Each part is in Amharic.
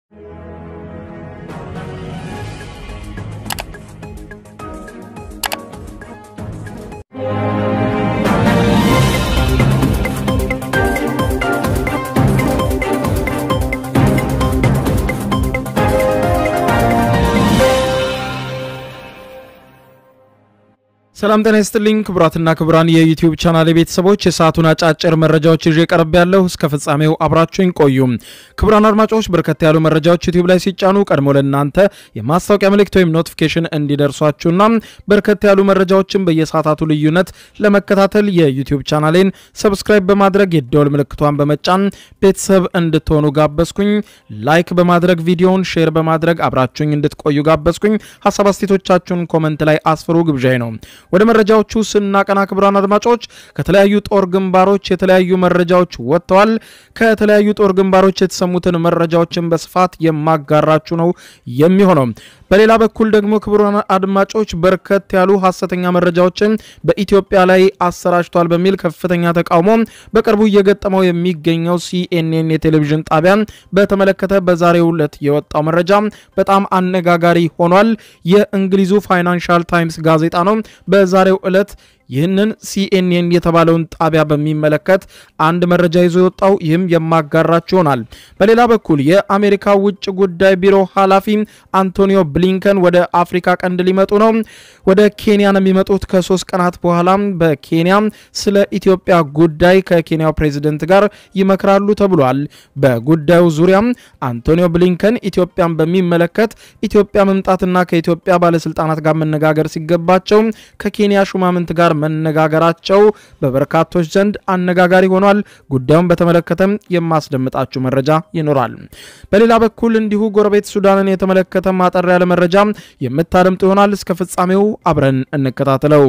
ሰላም ጤና ይስጥልኝ ክቡራትና ክቡራን የዩቲዩብ ቻናል ቤተሰቦች የሰዓቱን አጫጭር መረጃዎች ይዤ ቀርብ ያለሁ እስከ ፍጻሜው አብራችሁኝ ቆዩ። ክቡራን አድማጮች በርከት ያሉ መረጃዎች ዩቲዩብ ላይ ሲጫኑ ቀድሞ ለእናንተ የማስታወቂያ መልእክት ወይም ኖቲፊኬሽን እንዲደርሷችሁና በርከት ያሉ መረጃዎችን በየሰዓታቱ ልዩነት ለመከታተል የዩቲዩብ ቻናሌን ሰብስክራይብ በማድረግ የደወል ምልክቷን በመጫን ቤተሰብ እንድትሆኑ ጋበዝኩኝ። ላይክ በማድረግ ቪዲዮውን ሼር በማድረግ አብራችሁኝ እንድትቆዩ ጋበዝኩኝ። ሀሳብ አስቴቶቻችሁን ኮመንት ላይ አስፍሩ ግብዣይ ነው። ወደ መረጃዎቹ ስናቀና ክቡራን አድማጮች ከተለያዩ ጦር ግንባሮች የተለያዩ መረጃዎች ወጥተዋል። ከተለያዩ ጦር ግንባሮች የተሰሙትን መረጃዎችን በስፋት የማጋራችሁ ነው የሚሆነው። በሌላ በኩል ደግሞ ክቡራን አድማጮች በርከት ያሉ ሀሰተኛ መረጃዎችን በኢትዮጵያ ላይ አሰራጭቷል በሚል ከፍተኛ ተቃውሞ በቅርቡ እየገጠመው የሚገኘው ሲኤንኤን የቴሌቪዥን ጣቢያ በተመለከተ በዛሬው ዕለት የወጣው መረጃ በጣም አነጋጋሪ ሆኗል። የእንግሊዙ ፋይናንሻል ታይምስ ጋዜጣ ነው በዛሬው ዕለት ይህንን ሲኤንኤን የተባለውን ጣቢያ በሚመለከት አንድ መረጃ ይዞ የወጣው ይህም የማጋራችሁ ይሆናል። በሌላ በኩል የአሜሪካ ውጭ ጉዳይ ቢሮ ኃላፊ አንቶኒዮ ብሊንከን ወደ አፍሪካ ቀንድ ሊመጡ ነው። ወደ ኬንያ ነው የሚመጡት ከሶስት ቀናት በኋላ በኬንያ ስለ ኢትዮጵያ ጉዳይ ከኬንያው ፕሬዚደንት ጋር ይመክራሉ ተብሏል። በጉዳዩ ዙሪያ አንቶኒዮ ብሊንከን ኢትዮጵያን በሚመለከት ኢትዮጵያ መምጣትና ከኢትዮጵያ ባለስልጣናት ጋር መነጋገር ሲገባቸው ከኬንያ ሹማምንት ጋር መነጋገራቸው በበርካቶች ዘንድ አነጋጋሪ ሆኗል። ጉዳዩን በተመለከተም የማስደምጣችሁ መረጃ ይኖራል። በሌላ በኩል እንዲሁ ጎረቤት ሱዳንን የተመለከተ ማጠር ያለ መረጃ የምታደምጡ ይሆናል። እስከ ፍጻሜው አብረን እንከታተለው።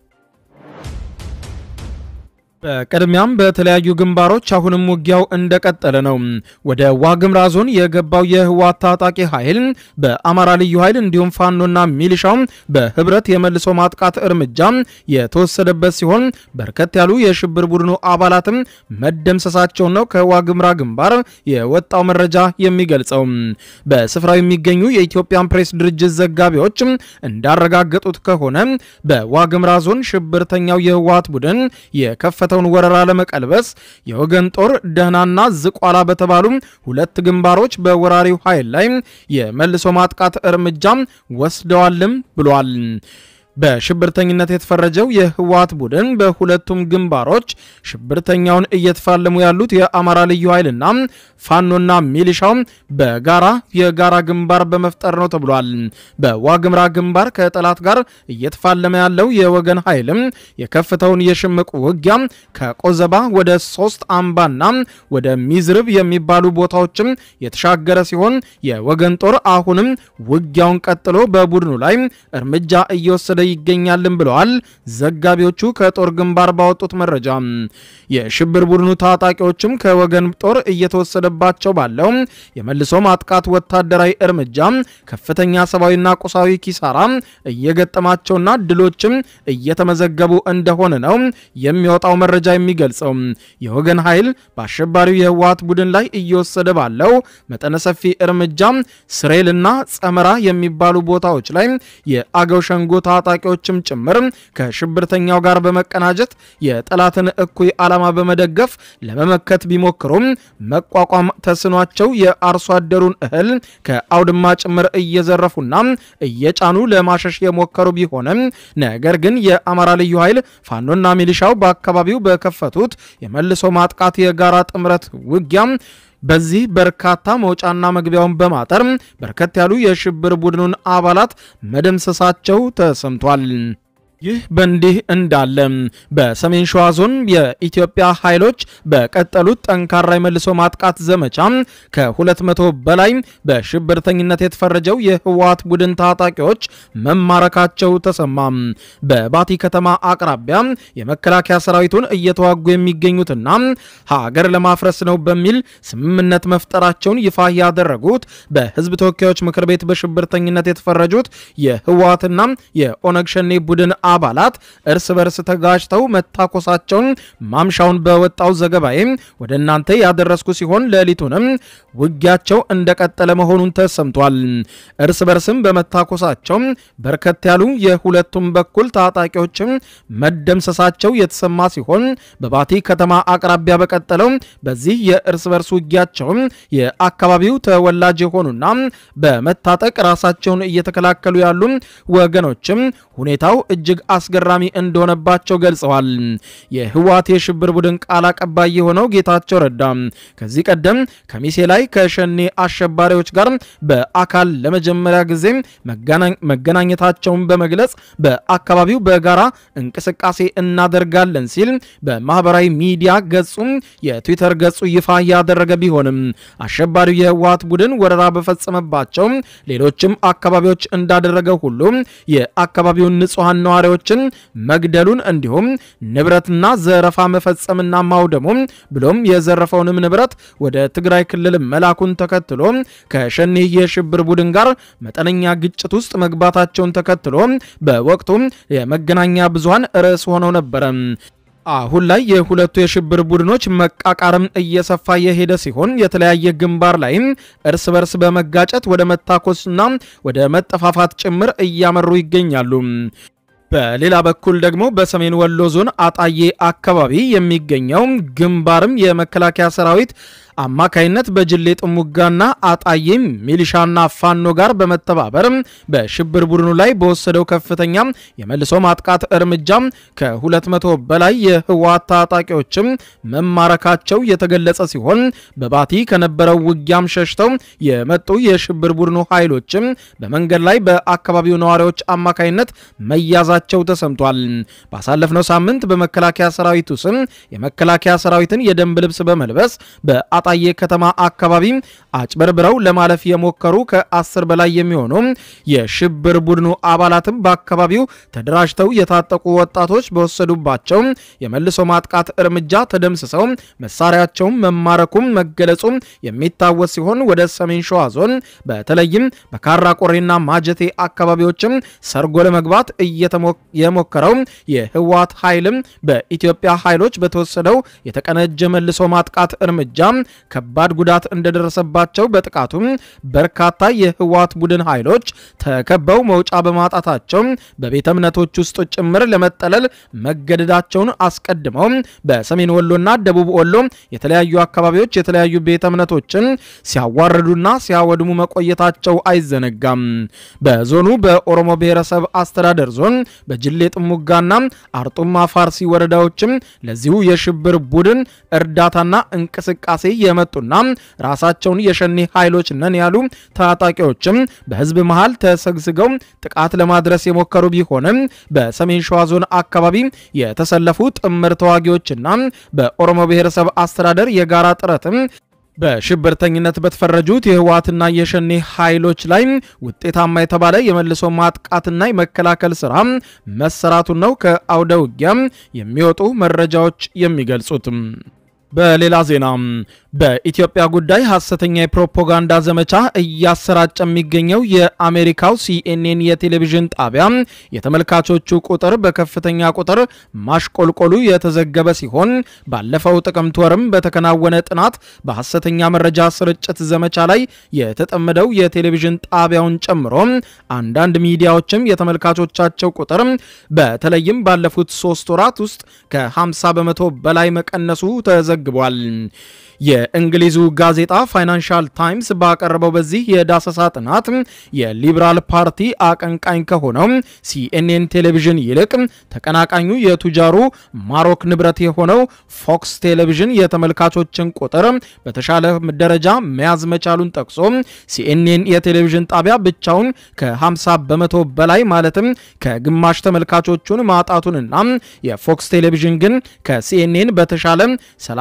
በቅድሚያም በተለያዩ ግንባሮች አሁንም ውጊያው እንደቀጠለ ነው። ወደ ዋግምራ ዞን የገባው የህወሓት ታጣቂ ኃይል በአማራ ልዩ ኃይል እንዲሁም ፋኖና ሚሊሻው በህብረት የመልሶ ማጥቃት እርምጃ የተወሰደበት ሲሆን በርከት ያሉ የሽብር ቡድኑ አባላትም መደምሰሳቸውን ነው ከዋግምራ ግንባር የወጣው መረጃ የሚገልጸው። በስፍራው የሚገኙ የኢትዮጵያን ፕሬስ ድርጅት ዘጋቢዎች እንዳረጋገጡት ከሆነ በዋግምራ ዞን ሽብርተኛው የህወሓት ቡድን የከፈ የተከፈተውን ወረራ ለመቀልበስ የወገን ጦር ደህናና ዝቋላ በተባሉ ሁለት ግንባሮች በወራሪው ኃይል ላይ የመልሶ ማጥቃት እርምጃ ወስደዋልም ብሏል። በሽብርተኝነት የተፈረጀው የህወሓት ቡድን በሁለቱም ግንባሮች ሽብርተኛውን እየተፋለሙ ያሉት የአማራ ልዩ ኃይልና ፋኖና ሚሊሻው በጋራ የጋራ ግንባር በመፍጠር ነው ተብሏል። በዋግምራ ግንባር ከጠላት ጋር እየተፋለመ ያለው የወገን ኃይልም የከፍተውን የሽምቅ ውጊያ ከቆዘባ ወደ ሶስት አምባና ወደ ሚዝርብ የሚባሉ ቦታዎችም የተሻገረ ሲሆን የወገን ጦር አሁንም ውጊያውን ቀጥሎ በቡድኑ ላይ እርምጃ እየወሰደ ይገኛልን ብለዋል ዘጋቢዎቹ ከጦር ግንባር ባወጡት መረጃ። የሽብር ቡድኑ ታጣቂዎችም ከወገን ጦር እየተወሰደባቸው ባለው የመልሶ ማጥቃት ወታደራዊ እርምጃ ከፍተኛ ሰብአዊና ቁሳዊ ኪሳራ እየገጠማቸውና ድሎችም እየተመዘገቡ እንደሆነ ነው የሚወጣው መረጃ የሚገልጸው። የወገን ኃይል በአሸባሪው የህወሓት ቡድን ላይ እየወሰደ ባለው መጠነ ሰፊ እርምጃ ስሬልና ጸመራ የሚባሉ ቦታዎች ላይ የአገው ሸንጎ ታጣቂዎችም ጭምር ከሽብርተኛው ጋር በመቀናጀት የጠላትን እኩይ ዓላማ በመደገፍ ለመመከት ቢሞክሩም መቋቋም ተስኗቸው የአርሶ አደሩን እህል ከአውድማ ጭምር እየዘረፉና እየጫኑ ለማሸሽ የሞከሩ ቢሆንም ነገር ግን የአማራ ልዩ ኃይል ፋኖና ሚሊሻው በአካባቢው በከፈቱት የመልሶ ማጥቃት የጋራ ጥምረት ውጊያ በዚህ በርካታ መውጫና መግቢያውን በማጠር በርከት ያሉ የሽብር ቡድኑን አባላት መደምሰሳቸው ተሰምቷል። ይህ በእንዲህ እንዳለ በሰሜን ሸዋ ዞን የኢትዮጵያ ኃይሎች በቀጠሉት ጠንካራ የመልሶ ማጥቃት ዘመቻ ከ200 በላይ በሽብርተኝነት የተፈረጀው የህወሓት ቡድን ታጣቂዎች መማረካቸው ተሰማ። በባቲ ከተማ አቅራቢያ የመከላከያ ሰራዊቱን እየተዋጉ የሚገኙትና ሀገር ለማፍረስ ነው በሚል ስምምነት መፍጠራቸውን ይፋ ያደረጉት በህዝብ ተወካዮች ምክር ቤት በሽብርተኝነት የተፈረጁት የህወሓትና የኦነግ ሸኔ ቡድን አባላት እርስ በርስ ተጋጭተው መታኮሳቸውን ማምሻውን በወጣው ዘገባዬ ወደ እናንተ ያደረስኩ ሲሆን ሌሊቱንም ውጊያቸው እንደቀጠለ መሆኑን ተሰምቷል። እርስ በርስም በመታኮሳቸው በርከት ያሉ የሁለቱም በኩል ታጣቂዎችም መደምሰሳቸው የተሰማ ሲሆን በባቲ ከተማ አቅራቢያ በቀጠለው በዚህ የእርስ በርስ ውጊያቸው የአካባቢው ተወላጅ የሆኑና በመታጠቅ ራሳቸውን እየተከላከሉ ያሉ ወገኖችም ሁኔታው እጅግ አስገራሚ እንደሆነባቸው ገልጸዋል። የህወሓት የሽብር ቡድን ቃል አቀባይ የሆነው ጌታቸው ረዳ ከዚህ ቀደም ከሚሴ ላይ ከሸኔ አሸባሪዎች ጋር በአካል ለመጀመሪያ ጊዜ መገናኘታቸውን በመግለጽ በአካባቢው በጋራ እንቅስቃሴ እናደርጋለን ሲል በማህበራዊ ሚዲያ ገጹ የትዊተር ገጹ ይፋ ያደረገ ቢሆንም አሸባሪው የህወሓት ቡድን ወረራ በፈጸመባቸው ሌሎችም አካባቢዎች እንዳደረገ ሁሉ የአካባቢውን ንጹሐን ነዋሪዎችን መግደሉን እንዲሁም ንብረትና ዘረፋ መፈጸምና ማውደሙ ብሎም የዘረፈውንም ንብረት ወደ ትግራይ ክልል መላኩን ተከትሎ ከሸኔ የሽብር ቡድን ጋር መጠነኛ ግጭት ውስጥ መግባታቸውን ተከትሎ በወቅቱ የመገናኛ ብዙሃን ርዕስ ሆነው ነበረ። አሁን ላይ የሁለቱ የሽብር ቡድኖች መቃቃርም እየሰፋ የሄደ ሲሆን የተለያየ ግንባር ላይም እርስ በርስ በመጋጨት ወደ መታኮስና ወደ መጠፋፋት ጭምር እያመሩ ይገኛሉ። በሌላ በኩል ደግሞ በሰሜን ወሎ ዞን አጣዬ አካባቢ የሚገኘው ግንባርም የመከላከያ ሰራዊት አማካይነት በጅሌ ጥሙጋና አጣዬ ሚሊሻና ፋኖ ጋር በመተባበር በሽብር ቡድኑ ላይ በወሰደው ከፍተኛ የመልሶ ማጥቃት እርምጃ ከ200 በላይ የህወሓት ታጣቂዎችም መማረካቸው የተገለጸ ሲሆን በባቲ ከነበረው ውጊያም ሸሽተው የመጡ የሽብር ቡድኑ ኃይሎችም በመንገድ ላይ በአካባቢው ነዋሪዎች አማካይነት መያዛቸው ተሰምቷል። ባሳለፍነው ሳምንት በመከላከያ ሰራዊቱ ስም የመከላከያ ሰራዊትን የደንብ ልብስ በመልበስ በአ ጣዬ ከተማ አካባቢ አጭበርብረው ለማለፍ የሞከሩ ከአስር በላይ የሚሆኑ የሽብር ቡድኑ አባላትም በአካባቢው ተደራጅተው የታጠቁ ወጣቶች በወሰዱባቸው የመልሶ ማጥቃት እርምጃ ተደምስሰው መሳሪያቸውን መማረኩም መገለጹ የሚታወስ ሲሆን ወደ ሰሜን ሸዋ ዞን በተለይም በካራ ቆሬና ማጀቴ አካባቢዎችም ሰርጎ ለመግባት የሞከረው የህወሓት ኃይልም በኢትዮጵያ ኃይሎች በተወሰደው የተቀነጀ መልሶ ማጥቃት እርምጃ ከባድ ጉዳት እንደደረሰባቸው በጥቃቱም በርካታ የህወሓት ቡድን ኃይሎች ተከበው መውጫ በማጣታቸው በቤተ እምነቶች ውስጥ ጭምር ለመጠለል መገደዳቸውን አስቀድመው በሰሜን ወሎና ደቡብ ወሎ የተለያዩ አካባቢዎች የተለያዩ ቤተ እምነቶችን ሲያዋርዱና ሲያወድሙ መቆየታቸው አይዘነጋም። በዞኑ በኦሮሞ ብሔረሰብ አስተዳደር ዞን በጅሌ ጥሙጋና አርጡማ ፋርሲ ወረዳዎችም ለዚሁ የሽብር ቡድን እርዳታና እንቅስቃሴ የመጡና ራሳቸውን የሸኔ ኃይሎች ነን ያሉ ታጣቂዎችም በህዝብ መሃል ተሰግስገው ጥቃት ለማድረስ የሞከሩ ቢሆንም በሰሜን ሸዋ ዞን አካባቢ የተሰለፉ ጥምር ተዋጊዎችና በኦሮሞ ብሔረሰብ አስተዳደር የጋራ ጥረትም በሽብርተኝነት በተፈረጁት የህወሓትና የሸኔ ኃይሎች ላይ ውጤታማ የተባለ የመልሶ ማጥቃትና የመከላከል ስራ መሰራቱን ነው ከአውደ ውጊያ የሚወጡ መረጃዎች የሚገልጹት። በሌላ ዜና በኢትዮጵያ ጉዳይ ሐሰተኛ የፕሮፓጋንዳ ዘመቻ እያሰራጨ የሚገኘው የአሜሪካው ሲኤንኤን የቴሌቪዥን ጣቢያ የተመልካቾቹ ቁጥር በከፍተኛ ቁጥር ማሽቆልቆሉ የተዘገበ ሲሆን ባለፈው ጥቅምት ወርም በተከናወነ ጥናት በሐሰተኛ መረጃ ስርጭት ዘመቻ ላይ የተጠመደው የቴሌቪዥን ጣቢያውን ጨምሮ አንዳንድ ሚዲያዎችም የተመልካቾቻቸው ቁጥር በተለይም ባለፉት ሶስት ወራት ውስጥ ከ50 በመቶ በላይ መቀነሱ ተዘግቧል። የእንግሊዙ ጋዜጣ ፋይናንሻል ታይምስ ባቀረበው በዚህ የዳሰሳ ጥናት የሊበራል ፓርቲ አቀንቃኝ ከሆነው ሲኤንኤን ቴሌቪዥን ይልቅ ተቀናቃኙ የቱጃሩ ማሮክ ንብረት የሆነው ፎክስ ቴሌቪዥን የተመልካቾችን ቁጥር በተሻለ ደረጃ መያዝ መቻሉን ጠቅሶ ሲኤንኤን የቴሌቪዥን ጣቢያ ብቻውን ከ50 በመቶ በላይ ማለትም ከግማሽ ተመልካቾቹን ማጣቱንና የፎክስ ቴሌቪዥን ግን ከሲኤንኤን በተሻለ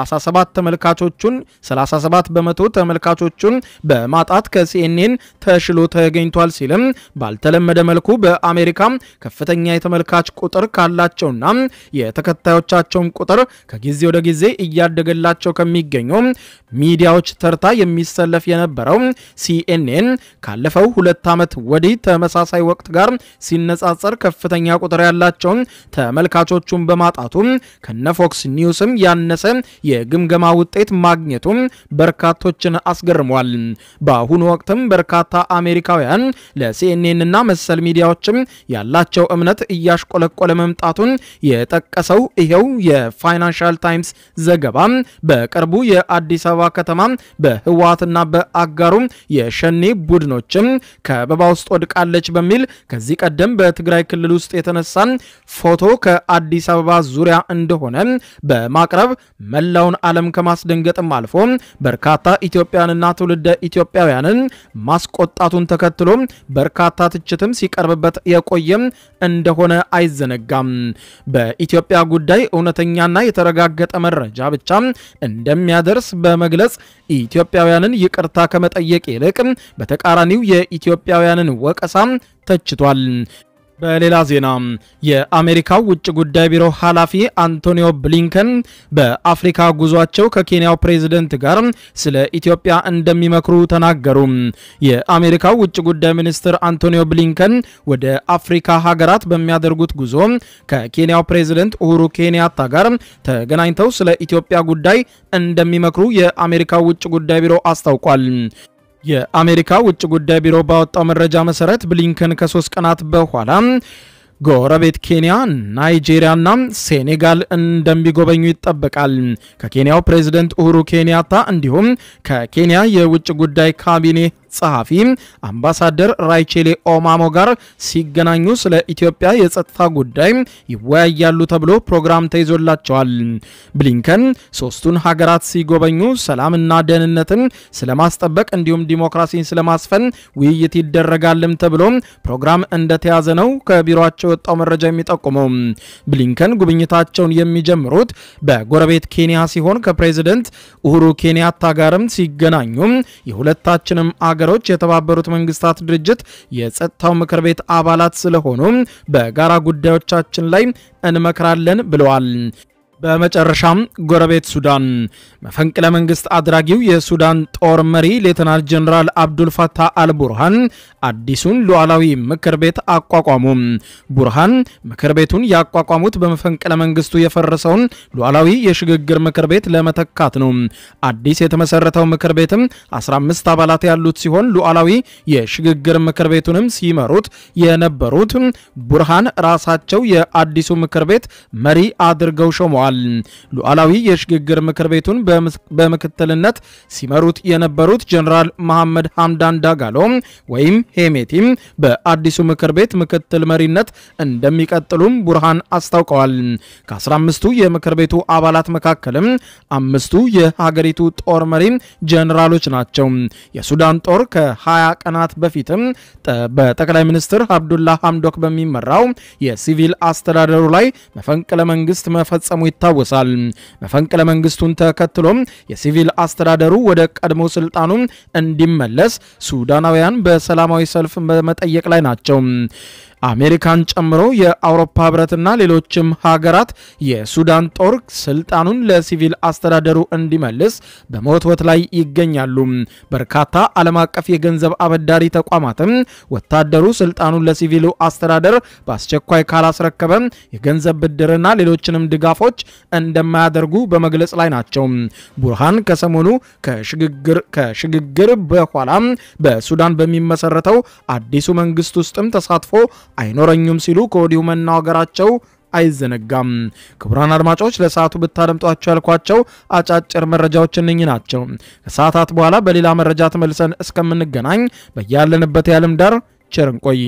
37 ተመልካቾቹን 37 በመቶ ተመልካቾቹን በማጣት ከሲኤንኤን ተሽሎ ተገኝቷል ሲልም ባልተለመደ መልኩ በአሜሪካ ከፍተኛ የተመልካች ቁጥር ካላቸውና የተከታዮቻቸውን ቁጥር ከጊዜ ወደ ጊዜ እያደገላቸው ከሚገኙ ሚዲያዎች ተርታ የሚሰለፍ የነበረው ሲኤንኤን ካለፈው ሁለት ዓመት ወዲህ ተመሳሳይ ወቅት ጋር ሲነጻጸር ከፍተኛ ቁጥር ያላቸውን ተመልካቾቹን በማጣቱ ከነፎክስ ኒውስም ያነሰ የግምገማ ውጤት ማግኘቱ በርካቶችን አስገርሟል። በአሁኑ ወቅትም በርካታ አሜሪካውያን ለሲኤንኤን እና መሰል ሚዲያዎችም ያላቸው እምነት እያሽቆለቆለ መምጣቱን የጠቀሰው ይኸው የፋይናንሻል ታይምስ ዘገባ በቅርቡ የአዲስ አበባ ከተማ በህወሓትና በአጋሩ የሸኔ ቡድኖችም ከበባ ውስጥ ወድቃለች በሚል ከዚህ ቀደም በትግራይ ክልል ውስጥ የተነሳን ፎቶ ከአዲስ አበባ ዙሪያ እንደሆነ በማቅረብ መላውን ዓለም ከማስደንገጥም አልፎ በርካታ ኢትዮጵያንና ትውልደ ኢትዮጵያውያንን ማስቆጣቱን ተከትሎ በርካታ ትችትም ሲቀርብበት የቆየም እንደሆነ አይዘነጋም። በኢትዮጵያ ጉዳይ እውነተኛና የተረጋገጠ መረጃ ብቻ እንደሚያደርስ በመግለጽ ኢትዮጵያውያንን ይቅርታ ከመጠየቅ ይልቅ በተቃራኒው የኢትዮጵያውያንን ወቀሳ ተችቷል። በሌላ ዜና የአሜሪካው ውጭ ጉዳይ ቢሮ ኃላፊ አንቶኒዮ ብሊንከን በአፍሪካ ጉዟቸው ከኬንያው ፕሬዝደንት ጋር ስለ ኢትዮጵያ እንደሚመክሩ ተናገሩ። የአሜሪካው ውጭ ጉዳይ ሚኒስትር አንቶኒዮ ብሊንከን ወደ አፍሪካ ሀገራት በሚያደርጉት ጉዞ ከኬንያው ፕሬዝደንት ኡሁሩ ኬንያታ ጋር ተገናኝተው ስለ ኢትዮጵያ ጉዳይ እንደሚመክሩ የአሜሪካው ውጭ ጉዳይ ቢሮ አስታውቋል። የአሜሪካ ውጭ ጉዳይ ቢሮ ባወጣው መረጃ መሰረት ብሊንከን ከሶስት ቀናት በኋላ ጎረቤት ኬንያ፣ ናይጄሪያና ሴኔጋል እንደሚጎበኙ ይጠበቃል። ከኬንያው ፕሬዝደንት ኡሁሩ ኬንያታ እንዲሁም ከኬንያ የውጭ ጉዳይ ካቢኔ ጸሐፊ አምባሳደር ራይቼሌ ኦማሞ ጋር ሲገናኙ ስለ ኢትዮጵያ የጸጥታ ጉዳይ ይወያያሉ ተብሎ ፕሮግራም ተይዞላቸዋል። ብሊንከን ሶስቱን ሀገራት ሲጎበኙ ሰላምና ደህንነትን ስለማስጠበቅ እንዲሁም ዲሞክራሲን ስለማስፈን ውይይት ይደረጋልም ተብሎ ፕሮግራም እንደተያዘ ነው ከቢሮቸው የወጣው መረጃ የሚጠቁመው። ብሊንከን ጉብኝታቸውን የሚጀምሩት በጎረቤት ኬንያ ሲሆን ከፕሬዝደንት ኡሁሩ ኬንያታ ጋርም ሲገናኙ የሁለታችንም አገሮች የተባበሩት መንግስታት ድርጅት የጸጥታው ምክር ቤት አባላት ስለሆኑ በጋራ ጉዳዮቻችን ላይ እንመክራለን ብለዋል። በመጨረሻም ጎረቤት ሱዳን መፈንቅለ መንግስት አድራጊው የሱዳን ጦር መሪ ሌተናል ጀኔራል አብዱልፈታህ አልቡርሃን አዲሱን ሉዓላዊ ምክር ቤት አቋቋሙ። ቡርሃን ምክር ቤቱን ያቋቋሙት በመፈንቅለ መንግስቱ የፈረሰውን ሉዓላዊ የሽግግር ምክር ቤት ለመተካት ነው። አዲስ የተመሰረተው ምክር ቤትም 15 አባላት ያሉት ሲሆን ሉዓላዊ የሽግግር ምክር ቤቱንም ሲመሩት የነበሩት ቡርሃን ራሳቸው የአዲሱ ምክር ቤት መሪ አድርገው ሾመዋል። ሉዓላዊ የሽግግር ምክር ቤቱን በምክትልነት ሲመሩት የነበሩት ጀኔራል መሐመድ ሐምዳን ዳጋሎ ወይም ሄሜቲም በአዲሱ ምክር ቤት ምክትል መሪነት እንደሚቀጥሉም ቡርሃን አስታውቀዋል። ከ15ቱ የምክር ቤቱ አባላት መካከልም አምስቱ የሀገሪቱ ጦር መሪ ጀኔራሎች ናቸው። የሱዳን ጦር ከ20 ቀናት በፊትም በጠቅላይ ሚኒስትር አብዱላ ሐምዶክ በሚመራው የሲቪል አስተዳደሩ ላይ መፈንቅለ መንግስት መፈጸሙ ይታወሳል። መፈንቅለ መንግስቱን ተከትሎም የሲቪል አስተዳደሩ ወደ ቀድሞ ስልጣኑ እንዲመለስ ሱዳናውያን በሰላማዊ ሰልፍ በመጠየቅ ላይ ናቸው። አሜሪካን ጨምሮ የአውሮፓ ህብረትና ሌሎችም ሀገራት የሱዳን ጦር ስልጣኑን ለሲቪል አስተዳደሩ እንዲመልስ በመወትወት ላይ ይገኛሉ። በርካታ ዓለም አቀፍ የገንዘብ አበዳሪ ተቋማትም ወታደሩ ስልጣኑን ለሲቪሉ አስተዳደር በአስቸኳይ ካላስረከበ የገንዘብ ብድርና ሌሎችንም ድጋፎች እንደማያደርጉ በመግለጽ ላይ ናቸው። ቡርሃን ከሰሞኑ ከሽግግር በኋላ በሱዳን በሚመሰረተው አዲሱ መንግስት ውስጥም ተሳትፎ አይኖረኙም ሲሉ ከወዲሁ መናገራቸው አይዘነጋም። ክቡራን አድማጮች ለሰዓቱ ብታደምጧቸው ያልኳቸው አጫጭር መረጃዎች እነኚህ ናቸው። ከሰዓታት በኋላ በሌላ መረጃ ተመልሰን እስከምንገናኝ በያለንበት የዓለም ዳር ቸር እንቆይ።